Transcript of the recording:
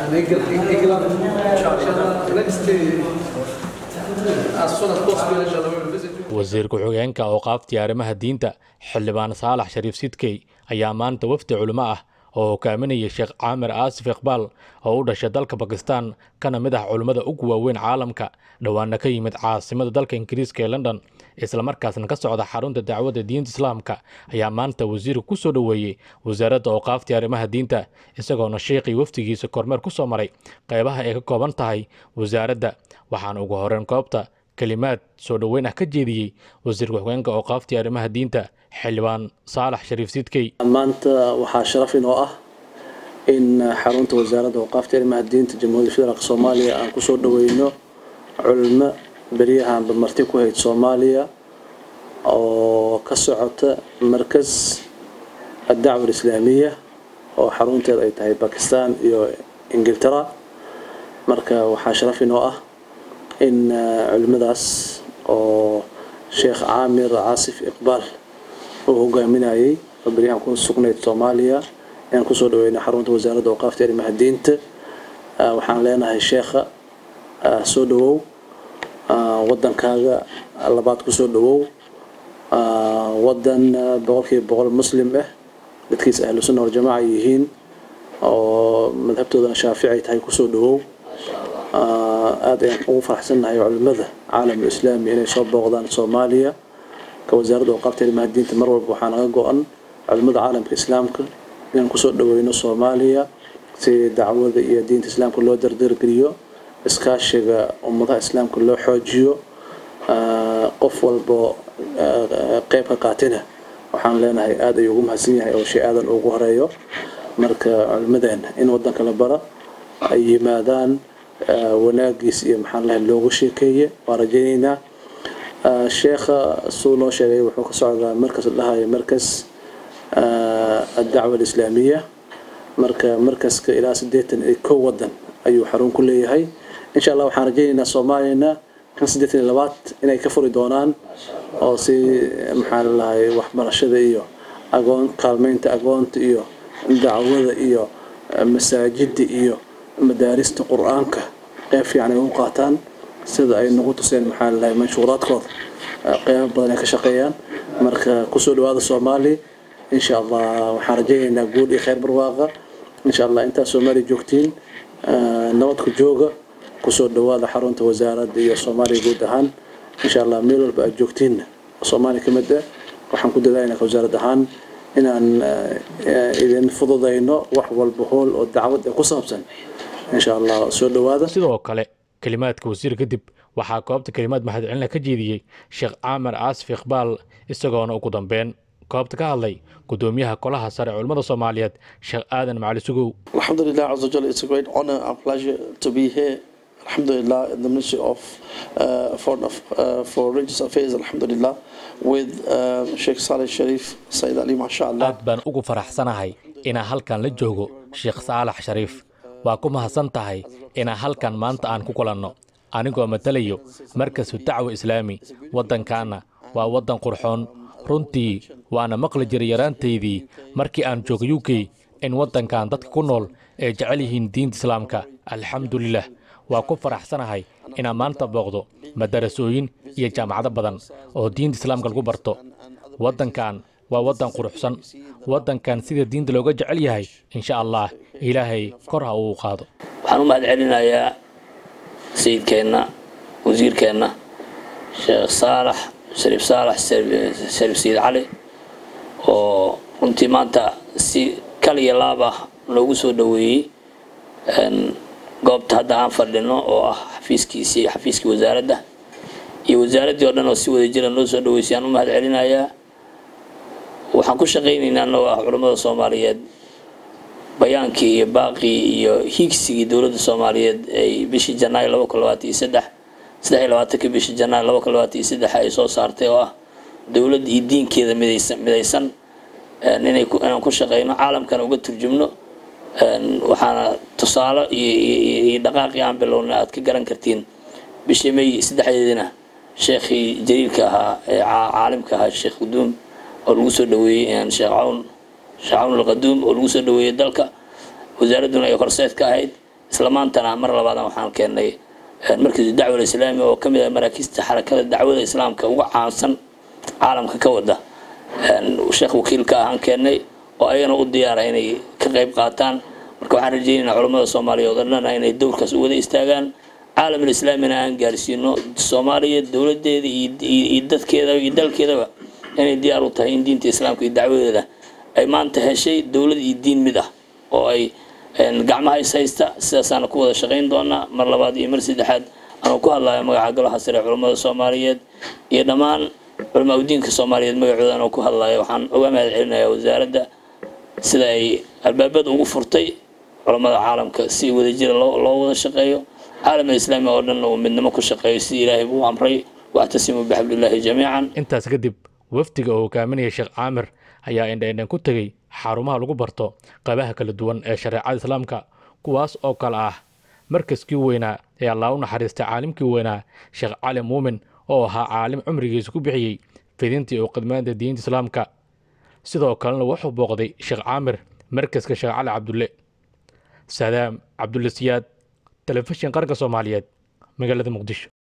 and England, England inshallah, next uh, as soon as possible, inshallah, we will visit you. wasiir ku-xigeenka awqaaftii arrimaha diinta xildhibaan saalax shariif sidkey ayaa maanta wafdi culimo ah oo hogaaminaya sheekh caamir aasif iqbaal oo u dhashay dalka bakistan kana mid ah culimmada ugu waaweyn caalamka dhowaana ka yimid caasimada dalka ingiriiska ee london islamarkaasna ka socda xarunta dacwadda diinta islaamka ayaa maanta wasiirka ku soo dhoweeyey wasaaradda awqaaftii arrimaha diinta isagoona sheekhii wafdigiisa kormeer ku soo maray qaybaha ay ka kooban tahay wasaaradda waxaana ugu horreyn goobta kelimaad soo dhoweyn ah ka jeediyey wasiirka ku-xigeenka awqaaftii arrimaha diinta xildhibaan saalax shariif sidkey maanta waxaa sharaf inoo ah in xarunta wasaaradda awqaafta arrimaha diinta jamhuuriyadda federaalk soomaaliya aan kusoo dhaweyno culimo beryahanba marti ku hayd soomaaliya oo ka socota markas addacwa alislaamiya oo xarunteeda ay tahay bakistan iyo ingiltara marka waxaa sharaf inoo ah in culimadaas oo sheekh caamir caasif iqbaal uu hogaaminayay oo beryahan ku sugnayd soomaaliya inaan kusoo dhaweyno xarunta wasaaradda awqaafta arrimaha diinta waxaan leenahay sheekha soo dhawow wadankaaga labaad kusoo dhawow wadan boqolkiiba boqol muslim ah dadkiisa ahlu sunna waljamaaca yihiin oo madhabtoodana shaafici ay tahay kusoo dhawow aad ayaan ugu faraxsannahay culimada caalamul islaami inay soo booqdaan soomaaliya ka wasaaradda awqaafta arrimaha diinta mar walba waxaa naga go-an culimada caalamka islaamka inaan kusoo dhaweyno soomaaliya si dacwada iyo diinta islaamka loo dardargeliyo iskaashiga ummadaha islaamka loo xoojiyo qof walbo qeyb ka qaatina waxaan leenahay aad ayuu ugu mahadsan yahay oo shay aadan ugu horeeyo marka culimadeena in wadanka la bara ay yimaadaan wanaagiis iyo maxaan lahay loogu sheekeeye waan rajaynaynaa sheekha suu noo sheegay wuxuu ka socdaa markas la dhahayo markas addacwa alislaamiya marka markaska ilaa siddeetan iyo kow wadan ayuu xarun ku leeyahay insha allah waxaan rajaynaynaa soomaaliyana kan siddeetan iyo labaad inay ka furi doonaan oo si maxaan lahay waxbarashada iyo agoon kaalmeynta agoonta iyo dacwada iyo masaajida iyo madaarista qur-aanka qeyb fiican ay u qaataan sida ay nagu tuseen maxaa lahay manshuuraadkooda qeybo badan ay ka shaqeeyaan marka kusoo dhawaada soomaaliya insha allah waxaan rajaynaynaa guul iyo kheyr barwaaqa insha allah intaad soomaaliya joogtiin nabadku jooga kusoo dhawaada xarunta wasaaradda iyo soomaaliya guud ahaan insha allah meel walba aad joogtiinna soomaaliya ka mid ah waxaan ku dadaaynaa wasaarad ahaan inaan idin fududayno wax walba hool oo dacwad ee ku saabsan insha allah soo dhawaada sidoo kale kelimaadka wasiir kadib waxaa goobta kelimaad mahadcelina ka jeediyey sheekh caamir caasif iqbaal isagoona ugu dambeyn goobta ka hadlay gudoomiyaha kolaha sare culimmada soomaaliyeed sheekh aadan macali sugow Alhamdulillah, Azza wa Jalla, it's a great honor and pleasure to be here. Alhamdulillah, in the Ministry of uh, Foreign Aff- uh, for Religious Affairs, Alhamdulillah, with uh, Sheikh Saleh Sharif, Sayyid Ali, mashallah. aad baan ugu faraxsanahay inaan halkan la joogo sheekh saalax shariif waa ku mahadsan tahay inaan halkan maanta aan ku kulanno anigoo matalayo markasu dacwo islaami waddankaana waa waddan qurxoon runtii waana maqli jiray yaraantaydii markii aan joogo u k in waddankan dadka ku nool ay jecel yihiin diinta islaamka alxamdulilah waa ku faraxsanahay inaan maanta booqdo madarasooyin iyo jaamacado badan oo diinta islaamka lagu barto waddankan waa waddan quruxsan waddankan sida diinta looga jecel yahay insha allah ilaahay kor ha uu qaado waxaan u mahad celinayaa sayidkeenna wasiirkeenna sheekh saalax shariif saalax shariif sayid cali oo runtii maanta si kal iyo laab ah loogu soo dhoweeyey goobta hadda aan fadhino oo ah xafiiskiisii iyo xafiiskii wasaaradda iyo wasaaraddii oo dhan oo si wada jiran loo soo dhaweysay aan u mahad celinayaa waxaan ku shaqaynaynaa annagoo ah culammada soomaaliyeed bayaankii iyo baaqii iyo hiigsigii dowladda soomaaliyeed ay bishii janaayo laba kun labaatan iyo saddex saddex iyo labaatankii bishii janaayo laba kun labaatan iyo saddex ay soo saartay oo ah dowladda iyo diinkeeda midaysan midaysan inay ku inaan ku shaqeyno caalamkana uga turjumno waxaana tusaale iyo iyo iyo dhaqaaqii aan bilownay aad ka garan kartiin bishii may saddexdeedina sheekhii jaliilka ahaa ee caalimka ahaa sheekh quduum oo lagu soo dhaweeyey sheekh cawn sheekh cawn alqaduum oo lagu soo dhaweeyey dalka wasaaradduna ay horseed ka ahayd isla maantana mar labaadna waxaan keennay markiisu dacwal islaami oo ka mid ah maraakiista xarakada dacwada islaamka uga caansan caalamka ka wada sheekh wakiilka ahaan keennay oo ayagana u diyaara inay ka qayb qaataan marka waxaan rajeynaynaa culammada soomaaliyeed oo dhanna inay dowrkaas u wada istaagaan caalamul islaamina aan gaarsiino soomaaliya dowladeeda iyo dadkeeda iyo dalkeedaba inay diyaar u tahay in diinta islaamka iyo dacwadeeda ay maanta heshay dowlad iyo diin mid ah oo ay gacmaha is haysta sidaasaana ku wada shaqayn doonaa mar labaad iyo mar saddexaad anuu ku hadlayo magaca golaha sare culammada soomaaliyeed iyo dhammaan culamaa udiinka soomaaliyeed magacooda anuu ku hadlayo waxaan uga mahad celinayaa wasaaradda sida ay albaabada ugu furtay culammada caalamka si wadajira loo wada shaqeeyo caalam islaami oo dhan uu midnimo ku shaqeeyo sidii ilaahay buu amray wactasimuu bixablillaahi jamiican intaas kadib wafdiga oo hogaaminaya sheekh caamir ayaa indhaindhan ku tegey xarumaha lagu barto qaybaha kala duwan ee shareecada islaamka kuwaas oo kale ah markaskii weynaa ee allaa u naxariistay caalimkii weynaa sheekh cali muumin oo ahaa caalim cumrigiisa ku bixiyey fidintii oo khidmaanta diinta islaamka sidoo kalena wuxuu booqday sheekh caamir markaska sheekh cali cabdulle saadaam cabdulle siyaad telefishin qaranka soomaaliyeed magaalada muqdisho